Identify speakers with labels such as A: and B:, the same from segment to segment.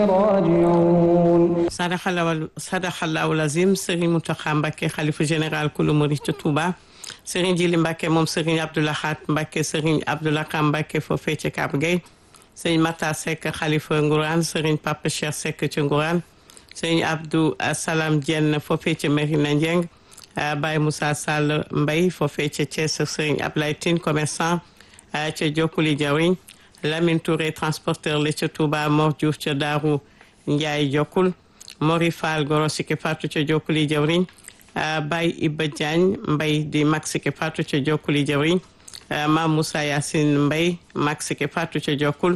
A: راجعون
B: sadaxalawal sadaxalawul azim Serigne Mountakha Mbacké xalifa général kulu murid ca Touba Serigne Jili Mbacké moom Serigne Abdoulahat Mbacké Serigne Abdoulakam Mbacké foofee ca Kab Gueye Serigne Mata Seck xalifa Ngourane Serigne Papa Cheikh Seck ca Ngourane Serigne Abdou Salam Dieng foofee ca Merina Ndieng Baye Moussa Sall Mbaye foofee ca Thiès Serigne Ablaye Tine commerçant ca Jokkuli Jawriñ Lamine Touré transporteur la ca Touba Mor Diouf ca Daaru Ndiaye Jokkul Mori Fall Goro Sike Fatou ca Jokkuli Jawriñ Baye Iba Diagne Mbaye di mag Sike Fatou ca Jokkuli Jawriñ Mam Moussa Yacine Mbaye mag Sike Fatou ca Jokkul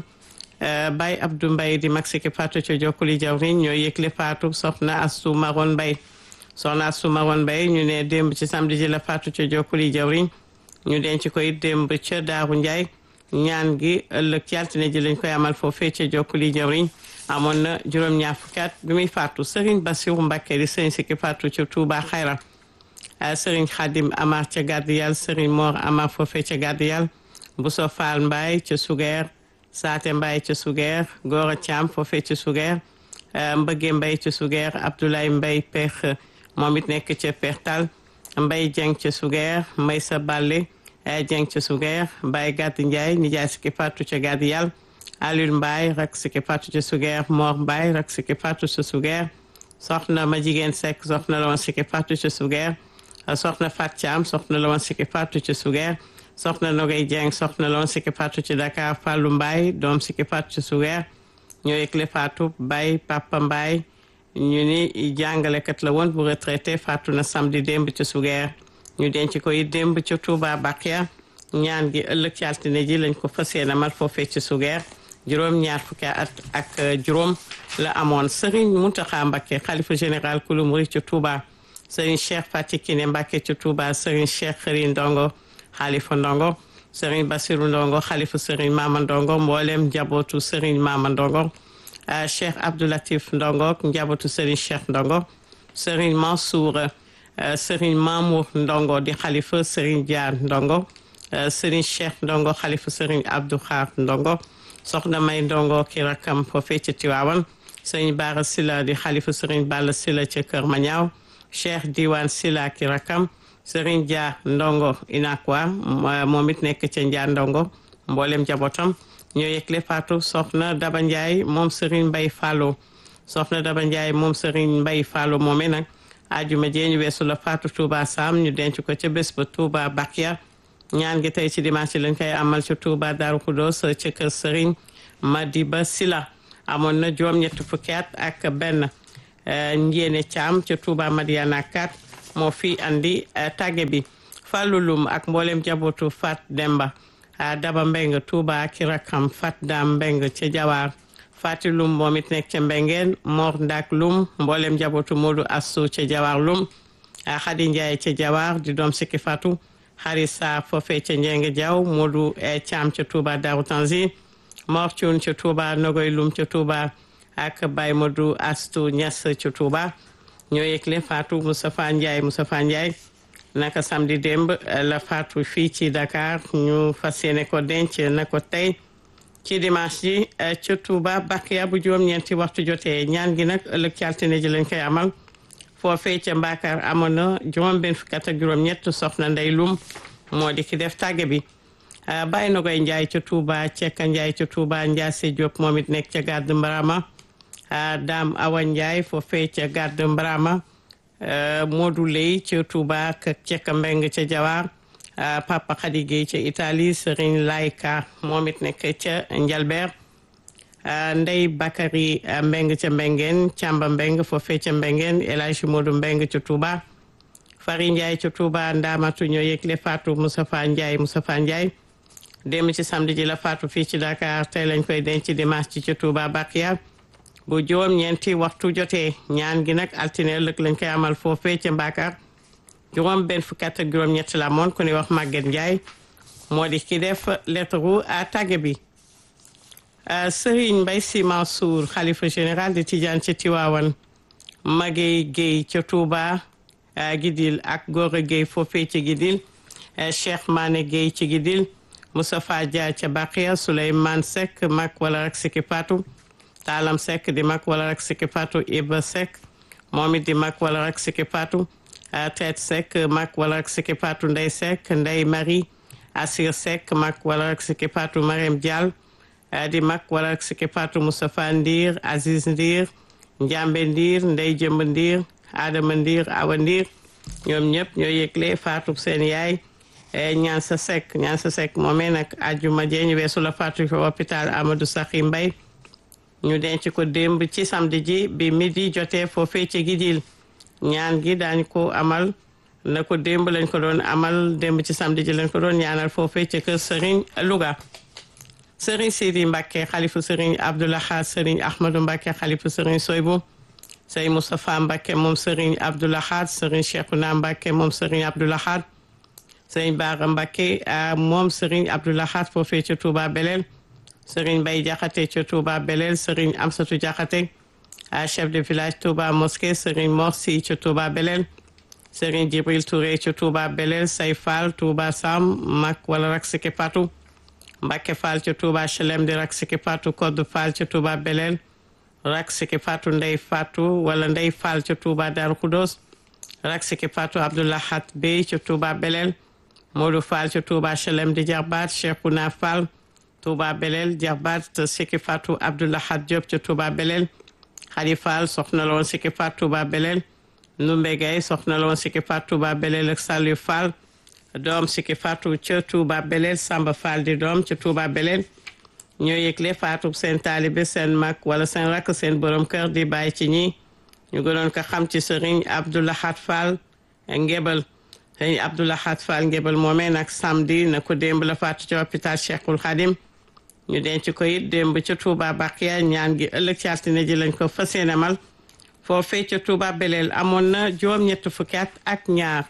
B: Baye Abdou Mbaye di mag Sike Fatou ca Jokkuli Jawriñ ñoo yëgle Fatou soxna Astou Maron Mbaye soxna Astou Maron Mbaye ñu ne démb ci samedi ji la Fatou ca Jokkuli Jawriñ ñu denc koy démb ca Daaru Ndiaye ñaan gi ëllëg ci altine ji lañ koy amal foofee ca Jokkuli Jawriñ amoon na juróom-ñaar fukki at bi muy faatu Serigne Bassirou Mbacké di Serigne Sikki faatu ca Touba Xayra Serigne Khadim Amar ca Gardiyal Serigne Mor Amar foofee ca Gardiyal Bousso Fall Mbaye ca Sugeer Saate Mbaye ca Sugeer Gora Thiam foofee ca Sugeer Mbëgge Mbaye ca Sugeer Abdoulaye Mbaye Peex moom it nekk ca Pertal Mbaye Dieng ca Sugeer Maysa Balle Dieng ca Sugeer Baye Gàdd Ndiaye nijaay Sikki faatu ca Gardiyal Alioune Mbaye rak Sikki faatu ca Sugeer Mor Mbaye rak Sikki faatu ca Sugeer soxna ma jigéen Seck soxna la woon Sikki faatu ca Sugeer soxna Fat Thiam soxna la woon Sikki faatu ca Sugeer soxna Nogay Dieng soxna la woon Sikki faatu ca Dakar Fallou Mbaye doom Sikki faatu ca Sugeer ñoo yëgle faatu Baye Papa Mbaye ñu ni jàngalekat la woon bu retraité faatu na samedi démb ca Sugeer ñu denc ko it démb ca Touba Bakia ñaan gi ëllëg ci altine ji lañ ko fas yéene amal foofee ci Sugeer juróom ñaar fukki at ak juróom la amoon Serigne Mountakha Mbacké xalifa général kulu murid ca Touba Serigne Cheikh Fati Kiné Mbacké ca Touba Serigne Cheikh Xëri Ndongo xalifa Ndongo Serigne Bassirou Ndongo xalifa Serigne Mama Ndongo mboolem njabootu Serigne Mama Ndongo Cheikh Abdoulatif Ndongo njabootu Serigne Cheikh Ndongo Serigne Mansour Serigne Mamour Ndongo di xalifa Serigne Dia Ndongo Serigne Cheikh Ndongo xalifa Serigne Abdou Khar Ndongo soxna May Ndongo ki rakam foofee ca Tiwaawan Serigne Bara Sila di xalifa Serigne Balla Sila ca Kër Mañaaw Cheikh Diwane Sila ki rakam Serigne Dia Ndongo Inakwa moom it nekk ca Njaa Ndongo mboolem jabootam ñoo yëgle faatu soxna Daba Ndiaye moom Serigne Mbaye Fallo soxna Daba Ndiaye moom Serigne Mbaye Fallo moomee nag ajuma jee ñu weesu la faatu Touba Sam ñu denc ko ca bés ba Touba Bakia ñaan gi tey ci dimanche lañ koy amal ci Touba Darou Khoudoss ca kër Serigne Madiba Sila amoon na juróom-ñetti fukki at ak benn njéene Thiam ca Touba Madiana 4 moo fi andi tàgge bi Fallou Loum ak mboolem jabootu Fat Demba Daba Mbeng Touba ki rakam Fat Dam Mbeng ca Jawaar Fati Loum moom it nekk ca Mbengeen Mor Ndak Loum mboolem jabootu Modou Assou ca Jawaar Loum Khady Ndiaye ca Jawaar di doom sikki Fatou xari sa foofee ca njeng jaw Modou Thiam ca Touba Darou Tanzi Mor Thioune ca Touba Nogoy Lum ca Touba ak Baye Modou Astou Niass ca Touba ñoo yëgle Fatou Moustapha Ndiaye Moustapha Ndiaye naka samedi démb la Fatou fii ci Dakar ñu fas yéene ko denc na ko tey ci dimanche ji ca Touba Bakiya bu juróom-ñeenti waxtu jotee ñaan gi nag ëllëg ci altine ji lañ koy amal foofee ca Mbakar amoon na juróom benn fukk ak juróom-ñett soxna Ndey Lum moo di ki def tàgge bi bàyyi na koy Njaay ca Touba Cekka Njaay ca Touba Njaase Diop moom it nekk ca Gàdd Mbarama Daam Awa Njaay foofee ca Gàdd Mbarama Modou Lay ca Touba ak Cekka Mbeng ca Jawaar Papa Khady Gueye ca Italie Serigne Layka moom it nekk ca Njalbeer Ndey Bakary Mbeng ca Mbengeen Càmba Mbeng foofee ca Mbengeen El Hadji Modou Mbeng ca Touba Fari Ndiaye ca Touba Ndaamatu ñoo yëgle Fatou Moustapha Ndiaye Moustapha Ndiaye démb ci samedi ji la Fatou fii ci Dakar tey lañ koy denc dimanche ci ca Touba Bakiya bu juróom ñeenti waxtu jotee ñaan gi nag altine ëllëg lañ koy amal foofee ca Mbakar juróom benn fukki at ak juróom ñett la moon ku ni wax Maguette Ndiaye moo di ki def lettre à tàgge bi Serigne Mbaye Sy Mansour xalifa général de Tidiane ca Tiwaawan Magey Guèye ca Touba Gidil ak Gora Guèye foofee ca Gidil Cheikh Mané Guèye ca Gidil Moustapha Dia ca Baqiya Souleymane Seck mag wala rek Siki Fatou Taalam Seck di mag wala rek Siki Fatou Iba Seck moom it di mag wala rek Siki Fatou Teet Seck mag wala rek Siki Fatou Ndey Seck Ndey Marie Asir Seck mag wala rek Siki Fatou Mariam Diall di mag wala rek Siki Fatou Moustapha Ndir Aziz Ndir Njambe Ndir Ndey Jëmb Ndir Adama Ndir Awa Ndir ñoom ñëpp ñoo yëgle Fatou seen yaay ñaan sa Seck ñaan sa Seck moomee nag àjjuma jee ñu weesu la Fatou ci hôpital Amadou Sakhi Mbaye ñu denc ko démb ci samedi ji bi midi jotee foofee ci Gidil ñaan gi daañ ko amal na ko démb lañ ko doon amal démb ci samedi ji lañ ko doon ñaanal foofee ci kër Serigne Louga Serigne Sidi Mbacke xalifu Serigne Abdoulaha Serigne Ahmadou Mbacke xalifu Serigne Soybou Serigne Moustapha Mbacke moom Serigne Abdoulaha Serigne Cheikhouna Mbacke moom Serigne Abdoulaha Serigne Bara Mbacke moom Serigne Abdoulaha foofee ci Touba Belel Serigne Baye Diakhaté ci Touba Belel Serigne Amsatou Diakhaté chef de village Touba Mosquée Serigne Morsi ci Touba Belel Serigne Djibril Touré ci Touba Belel Say Fall Touba Sam Mak wala rak Siki Fatou Mbacke Fall ci Touba Chelem di rak Siki Fatou Codou Fall ci Touba Belel rak Siki Fatou Ndey Fatou wala Ndey Fall ci Touba Darou Khoudoss rak Siki Fatou Abdoulahat Bey ci Touba Belel Modou Fall ci Touba Chelem di Jarbaat Cheikhouna Fall Touba Belel Jarbaat Siki Fatou Abdoulahat Diop ci Touba Belel Khady Fall soxna la woon Siki Fatou Touba Belel Ndumbe Gaye soxna la woon Siki Fatou Touba Belel ak Saliou Fall doom Siki Fatou ca Touba Belel Samba Fall di doom ca Touba Belel ñoo yëgle Fatou seen taalibe seen mag wala seen rakk seen borom kër di bàyyi ci ñi ñu gënoon ko xam ci Serigne Abdoulahat Fall Ngébal Serigne Abdoulahat Fall Ngébal moomee nag samedi na ko démb la faatu ci hôpital Cheikhul Khadim ñu denc ko it démb ca Touba Bakiya ñaan gi ëllëg ci altine ji lañ ko fas yéene mal foofee ca Touba Belel amoon na juróom-ñett fukki at ak ñaar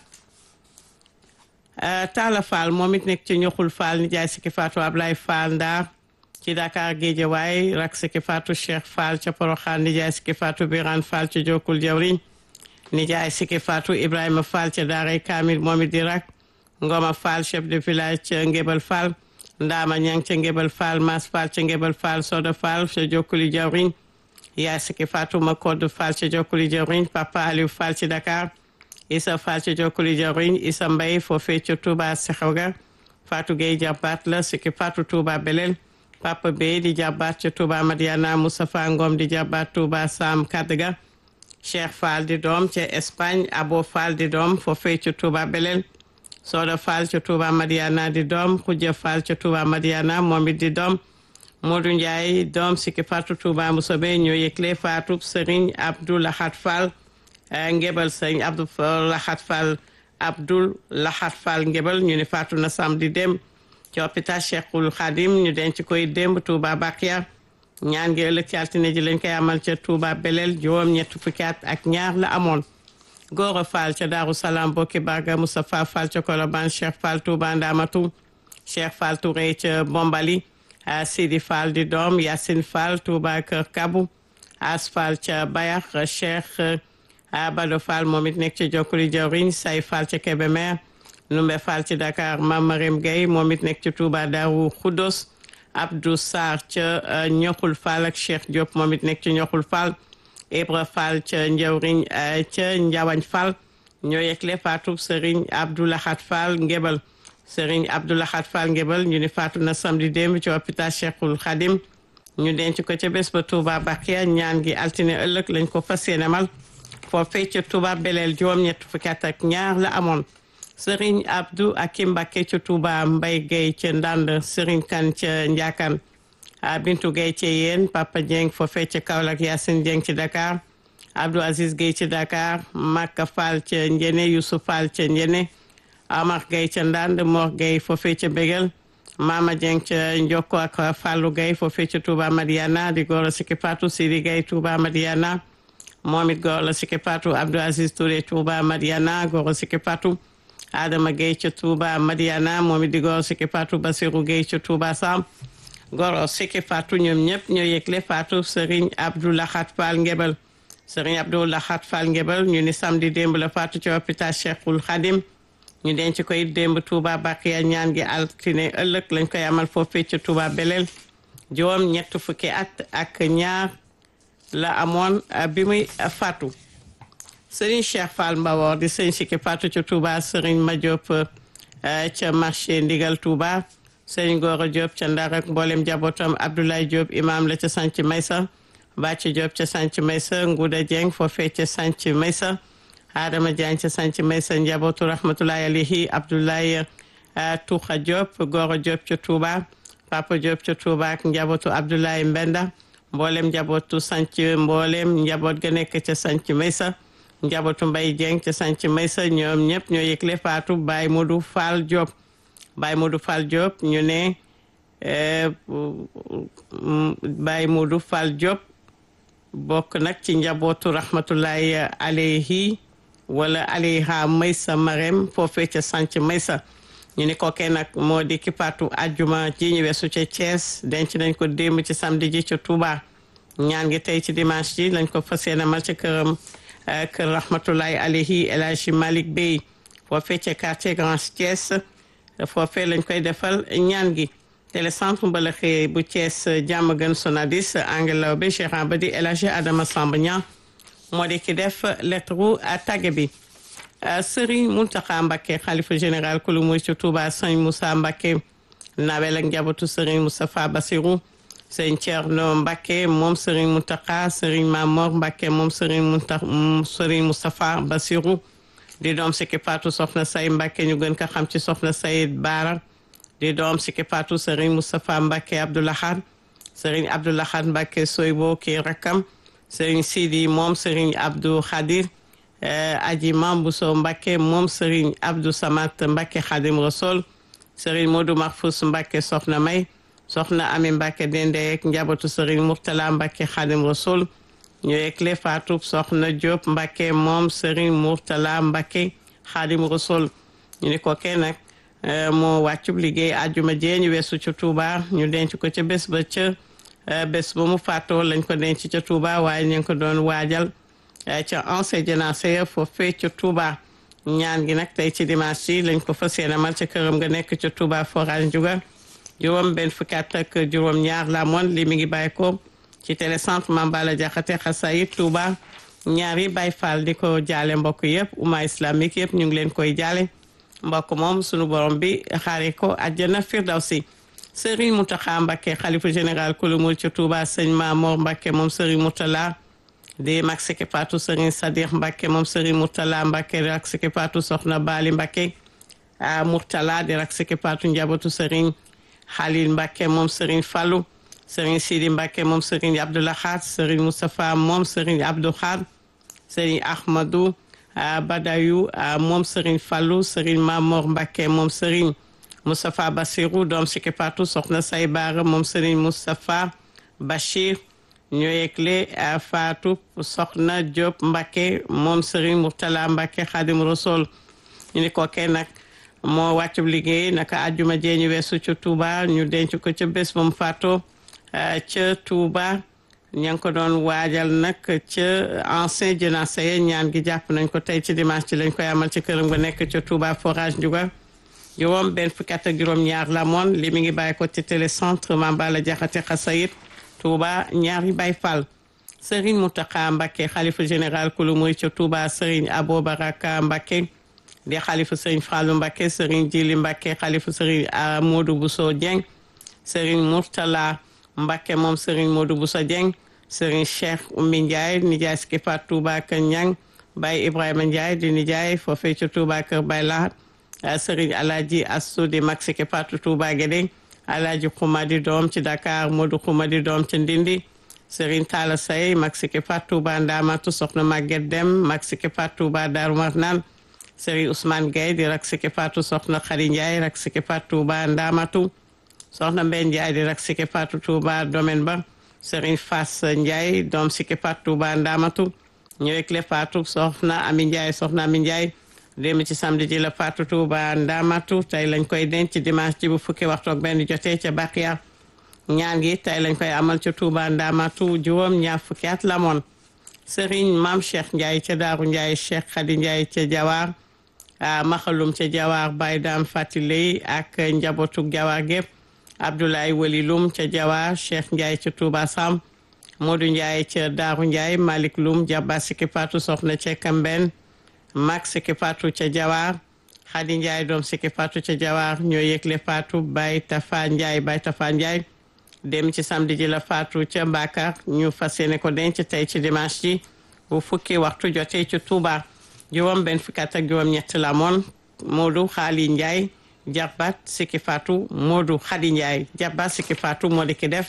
B: Talla Fall moom it nekk ci ñoxul Fall ni jaay Siki Fatou Ablaye Fall Ndar ci Dakar Guédiawaye rak Siki Fatou Cheikh Fall ca Porokhane ni jaay Siki Fatou Birane Fall ca Jokul Jawriñ ni jaay Siki Fatou Ibrahima Fall ca Daaray Kamil moom it di rak Ngoma Fall chef de village ca Ngébal Fall Ndama Ñang ca Ngébal Fall Mas Fall ca Ngébal Fall Soda Fall ca Jokuli Jawriñ yaay Siki Fatou Makodou Fall ca Jokuli Jawriñ Papa Aliou Fall ci Dakar Issa Fall ca Jokuli Jawriñ Issa Mbaye foofee ca Touba Sexawga Fatou Gueye jàppaat la Siki Fatou Touba Belel Papa Bey di jàppaat ca Touba Madiana Moustapha Ngom di jàppaat Touba Sam Kadga Cheikh Fall di doom ca Espagne Abo Fall di doom foofee ca Touba Belel Soda Fall ca Touba Madiana di doom Khoudia Fall ca Touba Madiana moom it di doom Modou Ndiaye doom Siki Fatou Touba Mousobe ñoo yëgle Fatou Serigne Abdou Lahat Fall Ngébal Serigne Abdou Lahat Fall Abdou Lahat Fall Ngébal ñu ne faatu na samedi dem ci hôpital Cheikhul Khadim ñu denc koy démb Touba Bakiya ñaan ngi ëllëg ci altine ji lañ koy amal ca Touba Belel juróom ñett fukki at ak ñaar la amoon Gora Fall ca Daaru Salaam Bokki Barga Moustapha Fall ca Colobane Cheikh Fall Touba Ndamatu Cheikh Fall Touré ca Bombali Sidi Fall di doom Yacine Fall Touba Kër Kabu As Fall ca Bayax Cheikh Bado Fall moom it nekk ca Jokkuli Jawriñ Say Fall ca Kébémer Numbe Fall ci Dakar Mamarim Gueye moom it nekk ca Touba Daaru Khoudoss Abdou Sarr ca Ñoxul Fall ak Cheikh Diop moom it nekk ca Ñoxul Fall Ibra Fall ca Njawriñ ca Njawañ Fall ñoo yegle faatu Serigne Abdou Lahat Fall Ngébal Serigne Abdou Lahat Fall Ngébal ñu ni faatu na samedi démb ci hôpital Cheikhul Khadim ñu denc ko ca bés ba Touba Bakiya ñaan gi altine ëllëg lañ ko fas yéene mal foofee ca Touba Belel juróom-ñett fukki at ak ñaar la amoon Serigne Abdou Akim Mbacké ca Touba Mbay Gueye ca Ndand Serigne Kan ca Njaakan Bintu Gueye ca Yeen Papa Dieng foofee ca Kaolack Yacine Dieng ci Dakar Abdou Aziz Gueye ci Dakar Makka Fall ca Njene Youssouf Fall ca Njene Amar Gueye ca Ndand Mor Gueye foofee ca Bégal Mama Dieng ca Njokko ak Fallou Gueye foofee ca Touba Madiana di góor a Siki Fatou Sidi Gueye Touba Madiana moom it góor la Siki Fatou Abdou Aziz Touré Touba Madiana góor a Siki Fatou Adama Gueye ca Touba Madiana moom it di góor a Siki Fatou Basirou Gueye ca Touba Sam góor a Siki Fatou ñoom ñëpp ñoo yëgle Fatou Serigne Abdou Lahat Fall Ngébal Serigne Abdou Lahat Fall Ngébal ñu ni samedi démb la Fatou ci hôpital Cheikhul Khadim ñu denc koy démb Touba Bakiya ñaan gi altine ëllëg lañ koy amal foofee ca Touba Belel juróom ñett fukki at ak ñaar la amoon bi muy faatu Serigne Cheikh Fall Mbawor di sëñ Sikki faatu ca Touba Serigne Madiop ca marché Ndigal Touba Serigne Gora Diop ca Ndar ak mboolem njabootam Abdoulaye Diop imam la ca Sanc Maysa Bàcc Diop ca Sanc Maysa Nguda Dieng foofee ca Sanc Maysa Adama Diagne ca Sanc Maysa njabootu rahmatullahi alayhi Abdoulaye Touxa Diop Gora Diop ca Touba Papa Diop ca Touba ak njabootu Abdoulaye Mbenda mboolem njabootu Sanc mboolem njaboot ga nekk ca Sanc Maysa njabootu Mbay Dieng ca Sanc Maysa ñoom ñëpp ñoo yëgle faatu Baye Modou Fall Diop Baye Modou Fall Diop ñu ne Baye Modou Fall Diop bokk nag ci njabootu rahmatullahi alayhi wala alayha Maysa Marème foofee ca Sanc Maysa ñu ne kookee nag moo di ki faatu ajjuma ji ñu weesu ca Thiès denc nañ ko démb ci samedi ji ca Touba ñaan gi tey ci dimanche ji lañ ko fas yéene mal ca këram kër rahmatullahi alayhi El Hadji Malick Bey foofee ca quartier Grand Thiès foofee lañ koy defal ñaan gi télécentre mbalaxee bu Thiès jàmm gën sonadis angelaw bi Cheikh Abadi El Hadji Adama Samba Niang moo di ki def lettre tàgge bi Serigne Mountakha Mbacké xalifa général kulu muy ci Touba Sëñ Moussa Mbacké nawel ak njabootu Serigne Moustapha Bassirou Sëñ Thierno Mbacké moom Serigne Mountakha Serigne Mamor Mbacké moom Serigne Mounta Serigne Moustapha Bassirou di doom sikki Fatou Soxna Say Mbacké ñu gën ko xam ci Soxna Say Baara di doom sikki Fatou Serigne Moustapha Mbacké Abdoulahad Serigne Abdoulahad Mbacké Soybo kii rakkam Serigne Sidi moom Serigne Abdou Khadir aji Mambuso Mbacké moom Serigne Abdou Samat Mbacké Khadim Rassoul Serigne Modou Mahfous Mbacké Soxna May Soxna Ami Mbacké dende ak njabootu Serigne Mourtala Mbacké Khadim Rassoul ñu yëgle faatu Soxna Diop Mbacké moom Serigne Mourtala Mbacké Khadim Rassoul ñu ni ko kenn nag moo wàccub liggéey àjjuma jee ñu weesu ca Touba ñu denc ko ca bés ba ca bés ba mu faatoo lañ ko denc ca Touba waaye ñu ngi ko doon waajal ca ancien jénacé foofee ca Touba ñaan gi nag tey ci dimanche yi lañ ko fas yéene amal ca këram nga nekk ca Touba forage Ndiouga juróom benn fukki at ak juróom ñaar la moon li mi ngi bàyyi ko ci télécentre Mambala Jaxate Xasayit Touba ñaari Baay Faal di ko jaale mbokk yëpp umma islamique yëpp ñu ngi leen koy jaale mbokk moom sunu borom bi xaare ko àjjana firdawsi Serigne Mountakha Mbacké xalifa général kulu mul ca Touba sëñ Mamor Mbacké moom Serigne Moutala di mag siki patu Serigne Sadikh Mbacké moom Serigne Moutala Mbacké di rak siki patu Soxna Bali Mbacké a Mourtala di rak siki patu njabootu Serigne Khalil Mbacké moom Serigne Fallou Serigne Sidi Mbacké moom Serigne Abdoulahad Serigne Moustapha moom Serigne Abdou Khad Serigne Ahmadou Badayu moom Serigne Fallou Serigne Mamor Mbacké moom Serigne Moustapha Bassirou doom siki patu Soxna Say Baara moom Serigne Moustapha Bachir ñoo yegle Fatou Soxna Diop Mbacké moom Serigne Mourtala Mbacké Khadim Rassoul ñu ni ko kenn nag moo wàccub liggéey naka àjjuma jee ñu weesu ca Touba ñu denc ko ca bés ba mu faatoo ca Touba ña ngi ko doon waajal nag ca ancien jénacé ñaan gi jàpp nañ ko tey ci dimanche ci lañ koy amal ci këram nga nekk ca Touba forage Ndiouga juróom benn fukki at ak juróom ñaar la moon li mi ngi bàyyi ko ci télécentre Mambala Jaxate Xasayit Touba ñaari Baay Fall Serigne Mountakha Mbacké xalifa général kulu muy ca Touba Serigne Abo Baraka Mbacké di xalifa Serigne Fallou Mbacké Serigne Djili Mbacké xalifa Serigne Modou Bousso Dieng Serigne Mourtala Mbacké moom Serigne Modou Bousso Dieng Serigne Cheikh Oumy Ndiaye nijaay ski pat Touba Kër Ñang Baye Ibrahima Ndiaye di nijaay foofee ca Touba Kër Baye Lahat Serigne Alaji Assou di mag ski pat Touba Guédé Alaji Xumadi doom ci Dakar Modou Xumadi doom ci Ndindi Serigne Talla Say mag siki pat Touba Ndamatu Soxna Maguette Dem mag siki pat Touba Darou Marnane Serigne Ousmane Gueye di rak siki patu Soxna Khady Ndiaye rak siki pat Touba Ndamatu Soxna Mbène Ndiaye di rak siki patu Touba domaine ba Serigne Fass Ndiaye doom siki pat Touba Ndamatu ñëwek le patu Soxna Ami Ndiaye Soxna Ami Ndiaye démb ci samedi ji la patu Touba Ndamatu tey lañ koy denc ci dimanche ji bu fukki waxtu ak benn jotee ca Bakiya ñaan gi tey lañ koy amal ca Touba Ndamatu juróom ñaar fukki at la moon Serigne Maam Cheikh Ndiaye ca Daaru Ndiaye Cheikh Khady Ndiaye ca Jawaar maxalum ca Jawaar Baye Dame Fatiley ak njabootu Jawaar gépp Abdoulaye Walilum ca Jawaar Cheikh Ndiaye ca Touba Sam Modou Ndiaye ca Daaru Ndiaye Malick Loum Jabba Siki Fatou soxna ca Kamben Max Siki Fatou ca Jawar Khady Ndiaye doom Siki Fatou ca Jawar ñoo yëgle Fatou Baye Tafa Ndiaye Baye Tafa Ndiaye dem ci samedi ji la Fatou ca Mbakar ñu fas yéene ko denc tey ci dimanche ji bu fukki waxtu jotee ci Touba juróom benn fukki at ak juróom ñett la moon Modou Khali Ndiaye Jabbat Siki Fatou Modou Khady Ndiaye Jabbat Siki Fatou moo di ki def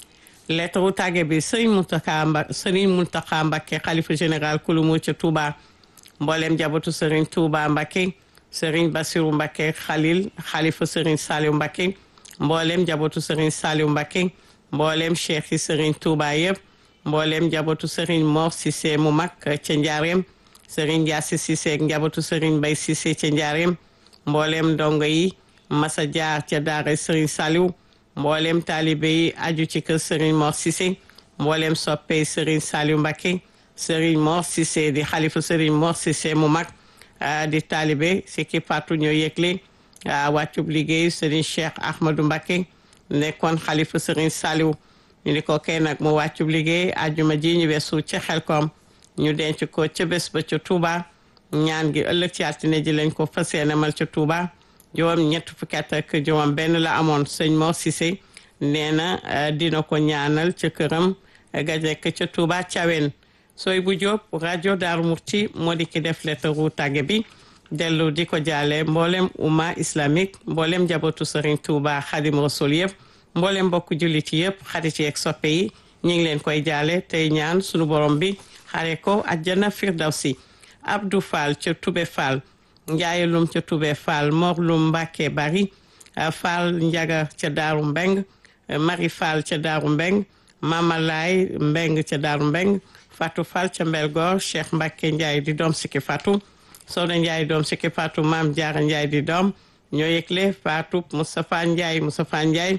B: lettre tàgge bi Serigne Mountakha Mbacké Serigne Mountakha Mbacké xalifa général kulumu ca Touba mboolem jabatu Serigne Touba Mbacké Serigne Bassirou Mbacké Khalil xalifa Serigne Saliou Mbacké mboolem jabatu Serigne Saliou Mbacké mboolem cheikh yi Serigne Touba yëpp mboolem jabatu Serigne Mor Cissé mu mag ca Njaareem Serigne Ndiassi Cissé ak njabatu Serigne Mbaye Cissé ca Njaareem mboolem ndongo yi Massa Jaar ca daara Serigne Saliou mboolem taalibe yi aju ci kër Serigne Mor Cissé mboolem soppe Serigne Saliou Mbacké Serigne Mor Cissé di xalifa Serigne Mor Cissé mu mag di taalibe si ki Fatou ñoo yëgle wàccub liggéey Serigne Cheikh Ahmadou Mbacké nekkoon xalifa Serigne Saliou ñu ni ko kay nag mu wàccub liggéey ajuma ji ñu weesu ca Xelkom ñu denc ko ca bés ba ca Touba ñaan gi ëllëg ci altine ji lañ ko fas yéene mal ca Touba juróom ñett fukki at ak juróom benn la amoon sëñ Mor Cissé nee na dina ko ñaanal ca këram ga nekk ca Touba Thiawén sooy bu Jóob rajo Daaru Murti moo di ki def lettaru tàgge bi dellu di ko jaale mboolem umma islamique mboolem njabootu Serigne Touba Xadim Rasul yëpp mboolem mbokku jullit yëpp xarit yeeg soppe yi ñu ngi leen koy jaale tey ñaan sunu borom bi xare ko àjjana firdawsi Abdou Fall ca Toubé Fall Ndiaye Lum ca Toubé Fall Mor Lum Mbacke Bari Fall Ndiaga ca Daaru Mbeng Marie Fall ca Daaru Mbeng Mama Laay Mbeng ca Daaru Mbeng Fatou Fall ca Mbelgoor Cheikh Mbacke Ndiaye di doom sikki Fatou Soda Ndiaye doom sikki Fatou Maam Jaara Ndiaye di doom ñoo yëgle Fatou Moustapha Ndiaye Moustapha Ndiaye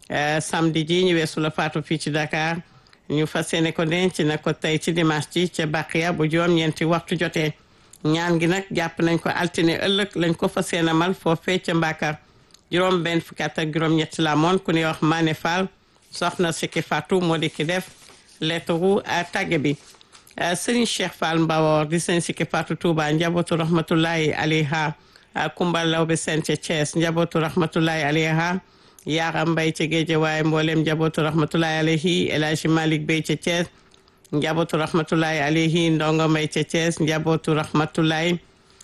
B: samedi ji ñu weesu la Fatou fii ci Dakar ñu fas yéene ko denc na ko tey ci dimanche ji ca Baqiya bu juróom ñeenti waxtu jotee ñaan gi nag jàpp nañ ko altine ëllëg lañ ko fas yéene mal foofee ca Mbakar juróom benn fukki at ak juróom ñetti la moon ku ñuy wax Mané Fall soxna Siki Fatou moo di ki def lettre tàgge bi Serigne Cheikh Fall Mbawor di sëñ Siki Fatou Touba njabootu rahmatullahi alayha Kumba Lawbe Sène ca Thiès njabootu rahmatullahi alayha Yaara Mbay ca Géeje waaye mboolem njabootu rahmatullahi alayhi El Hadji Malick Bey ca Thiès njabootu rahmatullahi alayhi Ndongo Mbay ca Thiès njabootu rahmatullahi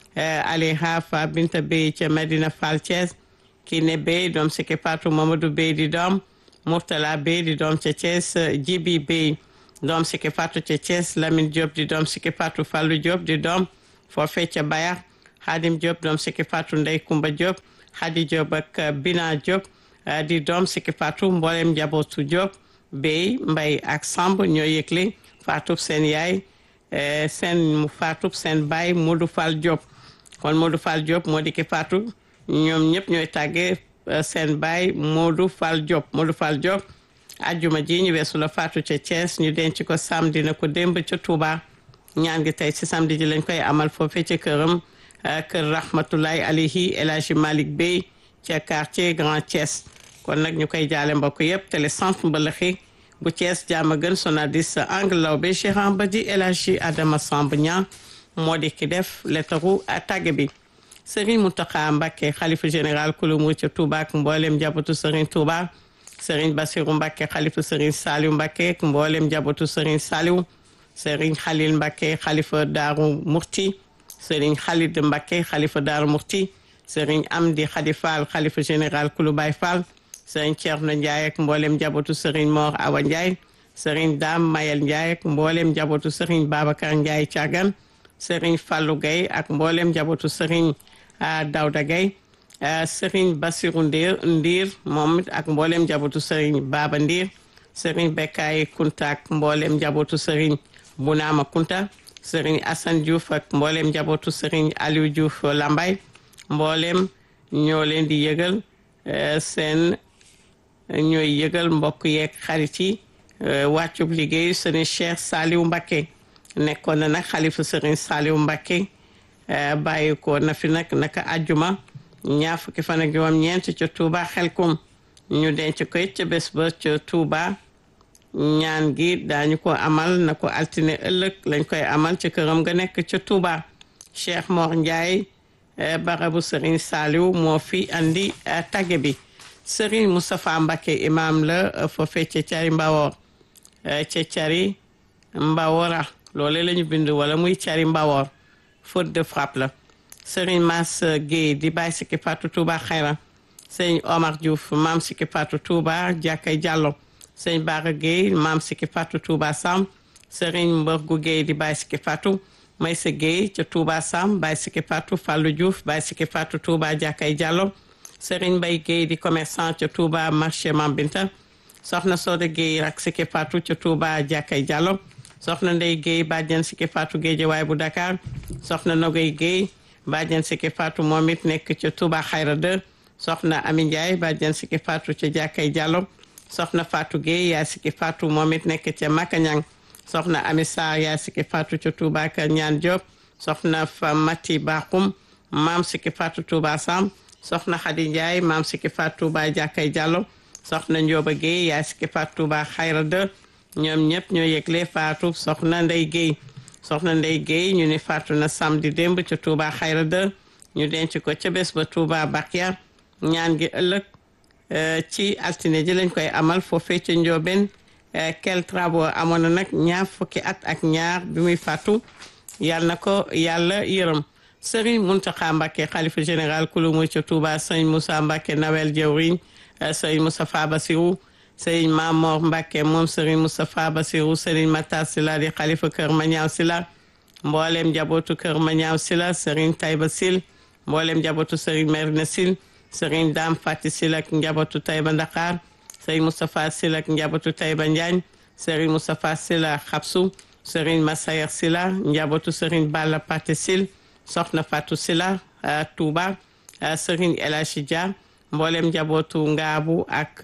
B: alayha Fa Binta Bey ca Medina Fall Thiès Kiné Bey doom Siki Fatou Mamadou Bey di doom Murtala Bey di doom ca Thiès Jibi Bey doom Siki Fatou ca Thiès Lamine Diop di doom Siki Fatou Fallou Diop di doom foofee ca Bayar Hadim Diop doom Siki Fatou Ndey Kumba Diop Hadi Diop ak Bina Diop di doom Siki Fatou mboolem njabootu Diop Bey Mbay ak Samb ñoo yëgle Fatou seen yaay seen mu Fatou seen baay Modou Fall Diop kon Modou Fall Diop moo di ki Fatou ñoom ñëpp ñooy tàggee seen baay Modou Fall Diop Modou Fall Diop ajjuma ji ñu weesu la Fatou ca Thiès ñu denc ko samedi na ko démb ca Touba ñaan gi tey ci samedi ji lañ koy amal foofee ca këram kër rahmatullahi alayhi El Hadji Malick Bey ca quartier Grand Thiès kon nag ñu koy jaale mbokk yëpp télé centre mbalaxi bu Thiès jaama gën sonadis angle law be Cheikh Ambadi El Hadji Adama Samb Niang moo di ki def lettaru tàgge bi Serigne Mountakha Mbacké xalifa général kulumu ca Touba ak mboolem njabootu Serigne Touba Serigne Bassirou Mbacké xalifa Serigne Saliou Mbacké ak mboolem njabootu Serigne Saliou Serigne Khalil Mbacké xalifa Daaru Murti Serigne Khalid Mbacké xalifa Daaru Murti Serigne Amdi Khady Fall xalifa général kulu Baye Fall Serigne Thierno Ndiaye ak mboolem njabootu Serigne Mor Awa Ndiaye Serigne Dame Mayel Ndiaye ak mboolem njabootu Serigne Babacar Ndiaye Thiagan Serigne Fallou Gueye ak mboolem njabootu Serigne Daouda Gueye Serigne Bassirou Ndir Ndir moom ak mboolem njabootu Serigne Baba Ndir Serigne Bekkaay Kunta ak mboolem njabootu Serigne Bounama Kunta Serigne Assane Diouf ak mboolem njabootu Serigne Aliou Diouf Lambaye mboolem ñoo leen di yëgal seen ñooy yëgal mbokk yeeg xarit yi wàccub liggéey Serigne Cheikh Saliou Mbacké nekkoon na nag xalifa Serigne Saliou Mbacké bàyyi ko na fi nag naka àjjuma ñaar fukki fan ak juróom ñeent ca Touba Xelkom ñu denc ko it ca bés ba ca Touba ñaan gi daañu ko amal na ko altine ëllëg lañ koy amal ci këram nga nekk ca Touba Cheikh Mor Ndiaye barabu Serigne Saliou moo fi andi tagge bi Serigne Moustapha Mbacké imam la foofee ca Cari Mbawor ca Cari Mbawora loole la ñu bind wala muy Cari Mbawor faute de frappe la Serigne Mass Guèye di bàyyi sikki Fatou Touba Xayra Serigne Omar Diouf maam sikki Fatou Touba Jàkkay Jàllo Serigne Bara Guèye maam sikki Fatou Touba Sam Serigne Mborgu Guèye di bàyyi sikki Fatou Maysa Guèye ca Touba Sam bàyyi sikki Fatou Fallou Diouf bàyyi sikki Fatou Touba Jàkkay Jàllo Serigne Mbaye Guèye di commerçant ca Touba marché Mambinta soxna Soda Guèye rak sikki Fatou ca Touba Jàkkay Jàllo soxna Ndey Guèye bàjjen sikki Fatou Guédiawaye bu Dakar soxna Nogoy Guèye bàjjen sikki Fatou moom it nekk ca Touba Xayra 2 soxna Ami Ndiaye bàjjen sikki Fatou ca Jàkkay Jàllo soxna Fatou Guèye yaa sikki Fatou moom it nekk ca Makañang soxna Ami Sarr yaa sikki Fatou ca Touba Kër Ñaan Diop soxna fa Mati Bakhoum maam sikki Fatou Touba Sam soxna Khady Ndiaye maam sikki Fatou Touba Jàkkay Jàllo soxna Ndioba Guèye yaa sikki Fatou Touba Xayra 2 ñoom ñëpp ñoo yëgle Fatou soxna Ndey Guèye soxna Ndey Guèye ñu ni Fatou na samedi démb ca Touba Xayra 2 ñu denc ko ca bés ba Touba Bakia ñaan gi ëllëg ci altine ji lañ koy amal foofee ca Ndiobène quel travaux amoon na nag ñaar fukki at ak ñaar bi muy fàttu yàlla na ko yàlla yërëm Serigne Mountakha Mbacké xalifa général kulu muy ca Touba Serigne Moussa Mbacké Nawel jawriñ Serigne Moustapha Bassirou Serigne Mamor Mbacké moom Serigne Moustapha Bassirou Serigne Matar Sylla di xalifa kër Mañaaw Sylla mboolem njabootu kër Mañaaw Sylla Serigne Taïba Sil mboolem njabootu Serigne Merina Sil Serigne Dame Fati Sil ak njabootu Taïba Ndakar Serigne Moustapha Sil ak njabootu Taïba Njaañ Serigne Moustapha Sylla Xabsu Serigne Massayer Sylla njabootu Serigne Balla Pate Sil Soxna Fatou Sylla Touba Serigne El Hadji Dia mboolem njabootu Ngaabu ak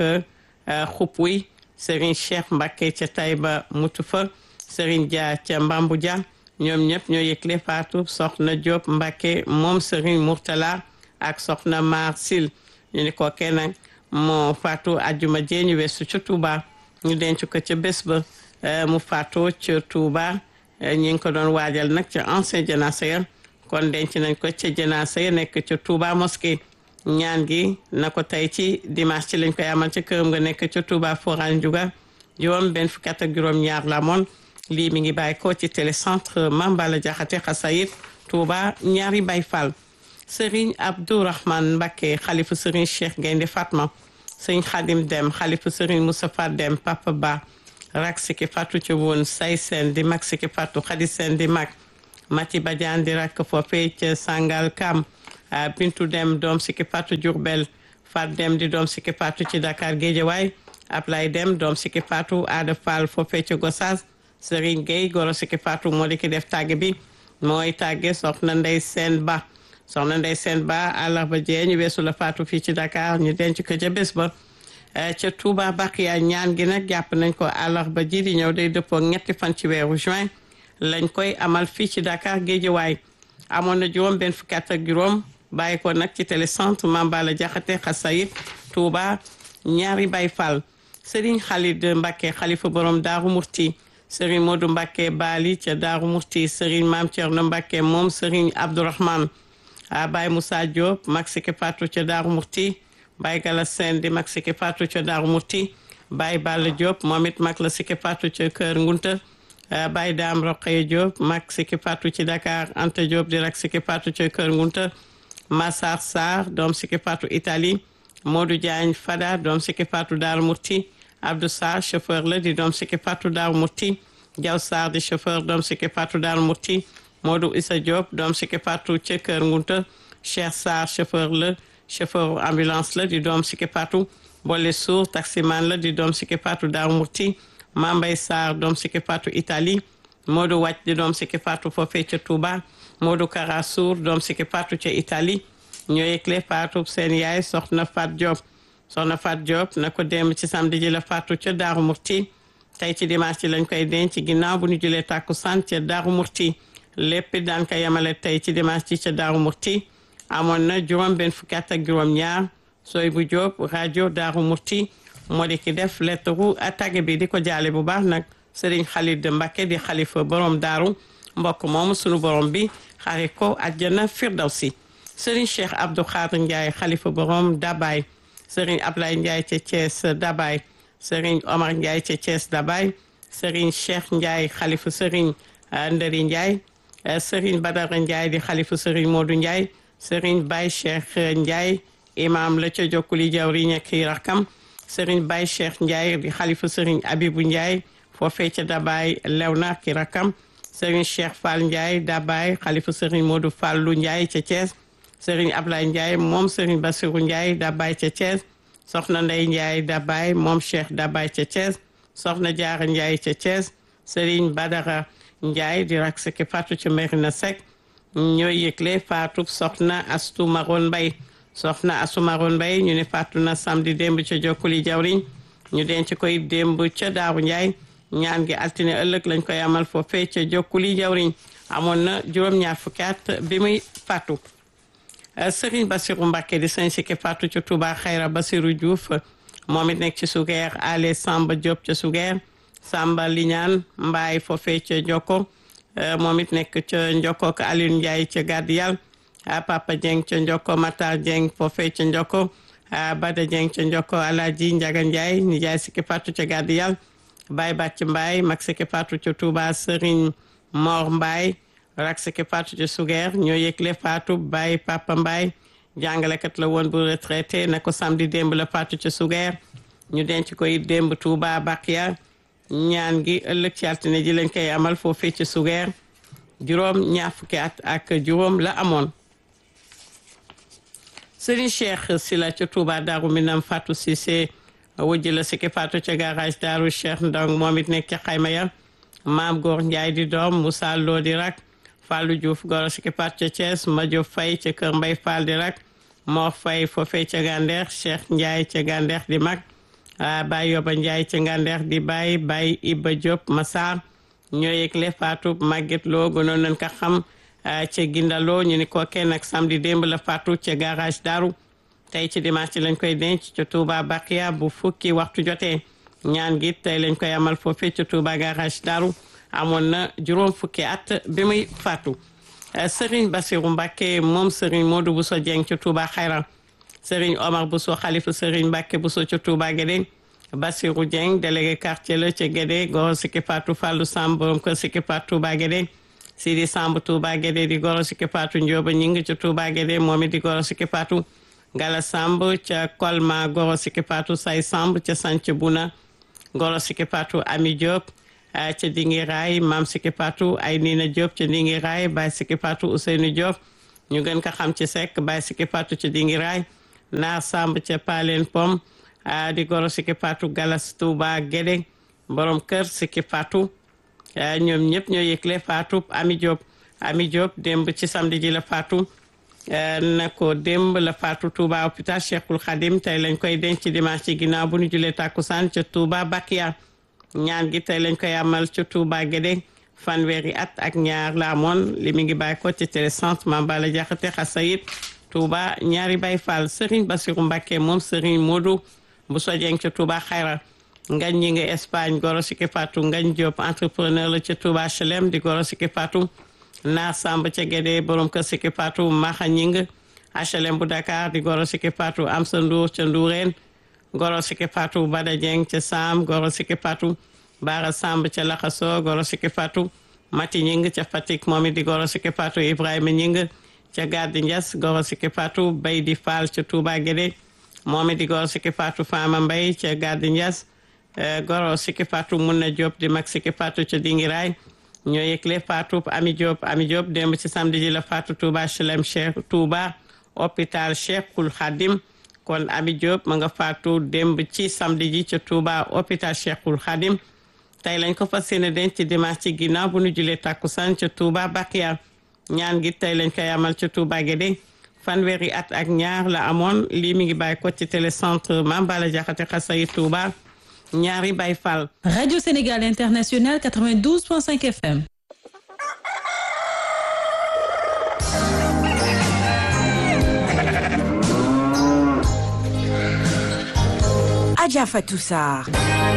B: Xupwi Serigne Cheikh Mbacké ca Taïba Mutufa Serigne Dia ca Mbambu Dia ñoom ñëpp ñoo yëgle Fatou Soxna Diop Mbacké moom Serigne Mourtala ak Soxna Mar Sil ñu ni ko kenn moo faatu ajjuma jee ñu weesu ca Touba ñu denc ko ca bés ba mu faatu ca Touba ñi ngi ko doon waajal nag ca ancien janaasa ya kon denc nañ ko ca janaasa ya nekk ca Touba mosquée ñaan gi na ko tey ci dimanche ci lañ koy amal ca këram nga nekk ca Touba Foran Juga juróom benn fukki at ak juróom ñaar la moon lii mi ngi bàyyi ko ci télécentre Mambala Jaxate Xasayit Touba ñaari Baay Fall Serigne Abdourahmane Mbacké xalifa Serigne Cheikh Gaynde Fatma Serigne Khadim Dem xalifa Serigne Moustapha Dem Papa Ba rak siki fatu ci woon say seen di mag siki fatu xadi seen di mag Mati Badiane di rak foofee ca Sangal Kam Bintu Dem doom siki fatu Diourbel Fat Dem di doom siki fatu ci Dakar Guédiawaye Ablay Dem doom siki fatu Ada Fall foofee ca Gossas Serigne Gueye goro siki fatu moo di ki def tàgg bi mooy tàgge soxna Ndey Seen Ba soxna Ndey Seen Ba àllarba jee ñu weesu la faatu fii ci Dakar ñu denc ko ca bés ba ca Touba Bakiya ñaan gi nag jàpp nañ ko àllarba ji di ñëw day dëppoo ñetti fan ci weeru juin lañ koy amal fii ci Dakar Géejawaay amoon na juróom benn fukki at ak juróom bàyyi ko nag ci télécentre Mambala Jaxate Xasayit Touba ñaari Baay Fall Serigne Khalid Mbacké xalifa borom Daaru Murti Serigne Modou Mbacké Bali ca Daaru Murti Serigne Maam Thierno Mbacké moom Serigne Abdourahmane a Baye Moussa Diop mag siki Fatou ca Daaru Murti Baye Gala Sène di mag siki Fatou ca Daaru Murti Baye Balla Diop moom it mag la siki Fatou ca Kër Ngunta Baye Dame Roqeye Diop mag siki Fatou ci Dakar Anta Diop di rak siki Fatou ca Kër Ngunta Massar Sarr doom siki Fatou Italie Modou Diagne Fada doom siki Fatou Daaru Murti Abdou Sarr chauffeur la di doom siki Fatou Daaru Murti Diaw Sarr di chauffeur doom siki Fatou Daaru Murti Modou Issa Diop doom siki Fatou ca Kër Ngunta Cheikh Sarr chauffeur la chauffeur ambulance la di doom siki Fatou Bolle Sour taximan la di doom siki Fatou Daaru Murti Mambay Sarr doom siki Fatou Italie Modou Wàcc di doom siki Fatou foofee ca Touba Modou Kara Sour doom siki Fatou ca Italie ñoo yëgle Fatou seen yaay soxna Fat Diop soxna Fat Diop na ko dem ci samedi ji la Fatou ca Daaru Murti tey ci dimanche ci lañ koy denc ginnaaw bu ñu julee takkusaan ca Daaru Murti lépp daan ko yemale tey ci dimanche ci ca Daaru Murti amoon na juróom benn fukki at ak juróom ñaar sooy bu Diop rajo Daaru Murti moo di ki def lettre tagge bi di ko jaale bu baax nag Serigne Khalid Mbacké di xalifa borom daaru mbokk moom sunu borom bi xare ko àjjana firdawsi Serigne Cheikh Abdou Khadr Ndiaye xalifa borom Dabaye Serigne Ablaye Ndiaye ca Thiès Dabaye Serigne Omar Ndiaye ca Thiès Dabaye Serigne Cheikh Ndiaye xalifa Serigne Ndari Ndiaye Serigne Badara Ndiaye di xalifa Serigne Modou Ndiaye Serigne Baye Cheikh Ndiaye imam la ca jokkuli jawriñ ak i rakam Serigne Baye Cheikh Ndiaye di xalifa Serigne Abibou Ndiaye foofee ca Dabaye Lewna ak i rakam Serigne Cheikh Fall Ndiaye Dabaye xalifa Serigne Modou Fallou Ndiaye ca Thiès Serigne Ablaye Ndiaye moom Serigne Bassirou Ndiaye Dabaye ca Thiès soxna Ndey Ndiaye Dabaye moom Cheikh Dabaye ca Thiès soxna Diarra Ndiaye ca Thiès Serigne Badara Ndiaye di rak seki Fatou ca Merina Seck ñooy yëgle Fatou soxna Astou Maron Mbaye soxna Astou Maron Mbaye ñu ne Fatou na samedi démb ca Jokkuli jawriñ ñu denc koy démb ca Daaru Ndiaye ñaan gi altine ëllëg lañ koy amal foofee ca Jokkuli jawriñ amoon na juróom-ñaar fukki at bi muy Fatou Serigne Bassirou Mbacké di sëñ Siki Fatou ca Touba Xayra Bassirou Diouf moom it nekk ci Sugeer Ale Samba Diop ca Sugeer Samba Liñaan Mbaay foofee ca Njoko moom it nekk ca Njoko ak Alioune Ndiaye ca Gadiyal Papa Dieng ca Njoko Matar Dieng foofee ca Njoko Bada Dieng ca Njoko Alaji Njaga Ndiaye Ndiaye Siki Fatou ca Gadiyal Baye Bàcc Mbaay mag Siki Fatou ca Touba Serigne Mor Mbaay rak Siki Fatou ca Sugeer ñoo yëgle Fatou Baye Papa Mbaay jàngalekat la woon bu retraité na ko samedi démb la Fatou ca Sugeer ñu denc koy démb Touba Bakia ñaan gi ëllëg ci altine ji lañ koy amal foofee ci Sugeer juróom ñaar fukki at ak juróom la amoon Serigne Cheikh Sila ca Touba Daaru Minam Fatou Cissé wujj la Siki Fatou ca garage Daaru Cheikh Ndong moom it nekk ca xayma ya Maam Góor Njaay di doom Moussa Lo di rak Fallou Diouf goro Siki Fatou ca Thiès Madio Faye ca Kër Mbay Fall di rak Mor Faye foofee ca Gandeex Cheikh Ndiaye ca Gandeex di mag Baye Yoba Ndiaye ca Ngandeex di Baye Baye Iba Diop Massar ñoo yëgle Fatou Maguette Lo gënoon nañ ko xam ca Gindaloo ñu ni ko kenn ak samedi démb la Fatou ca garage Daru tey ci dimanche lañ koy denc ca Touba Bakia bu fukki waxtu jotee ñaan gi tey lañ koy amal foofee ca Touba garage Daru amoon na juróom fukki at bi muy Fatou Serigne Bassirou Mbacké moom Serigne Modou Bousso Dieng ca Touba Xayra Serigne Omar Bousso xalifa Serigne Mbacké Bousso ca Touba Guédé Bassirou Dieng délégué quartier la ca Guédé goro Siki Fatou Fallou Samb borom kër Siki Fatou Touba Guédé Sidi Samb Touba Guédé di goro Siki Fatou Ndioba ñing ca Touba Guédé moom it di goro Siki Fatou Gala Samb ca Kolma goro Siki Fatou Say Samb ca Sanc Buna goro Siki Fatou Ami Diop ca Dingi Raay Mam Siki Fatou ay Nina Diop ca Dingi Raay Baye Siki Fatou Ousseynou Diop ñu gën ko xam ci Seck Baye Siki Fatou ca Dingi Raay Naar Samb ca Palen Pom di goro Siki Fatou Galas Touba Guédé borom kër Siki Fatou ñoom ñëpp ñoo yëgle Fatou Ami Diop Ami Diop démb ci samedi ji la Fatou na ko démb la Fatou Touba hôpital Cheikhul Khadim tey lañ koy denc dimanche ci ginnaaw bu ñu julee tàkkusaan ca Touba Bakia ñaan gi tey lañ koy amal ca Touba Guédé fanweeri at ak ñaar la amoon li mi ngi bàyyi ko ci télécentre Mambala Jaxate Xasayit Touba ñaari Baay Fall Serigne Bassirou Mbacké moom Serigne Modou bu sojeng ca Touba Xayra ngañ ñi nga Espagne goro Siki Fatou ngañ Diop entrepreneur la ca Touba HLM di goro Siki Fatou Naar Samb ca Guédé borom kër Siki Fatou Maxa ñing HLM bu Dakar di goro Siki Fatou Amsa Ndour ca Ndourène goro Siki Fatou Bada Dieng ca Sam goro Siki Fatou Bara Samb ca Laxaso goro Siki Fatou Mati ñing ca Fatick moom it di goro Siki Fatou Ibrahima ñing ca Gaddi Ndias goro Siki Fatou Bay di Fall ca Touba Guédé moom it di goro Siki Fatou Fama Mbay ca Gaddi Ndias goro Siki Fatou Munna Diop di mag Siki Fatou ca Dingiraay ñoo yëgle Fatou Ami Diop Ami Diop démb ci samedi ji la Fatou Touba Chelem Cheikh Touba hôpital Cheikhul Khadim kon Ami Diop ma nga Fatou démb ci samedi ji ca Touba hôpital Cheikhul Khadim tey lañ ko fas yéene denc ci dimanche ci ginnaaw bu ñu julee takkusaan ca Touba Bakia ñaan gi tey lañ koy amal ca Touba Guédé fanweeri at ak ñaar la amoon lii mi ngi bàyyi ko ci télécentre Mambala Jaxate Xasayi Touba ñaari Baay Fall
A: Radio Sénégal International 92.5 FM.
C: Adja Fatou Sarr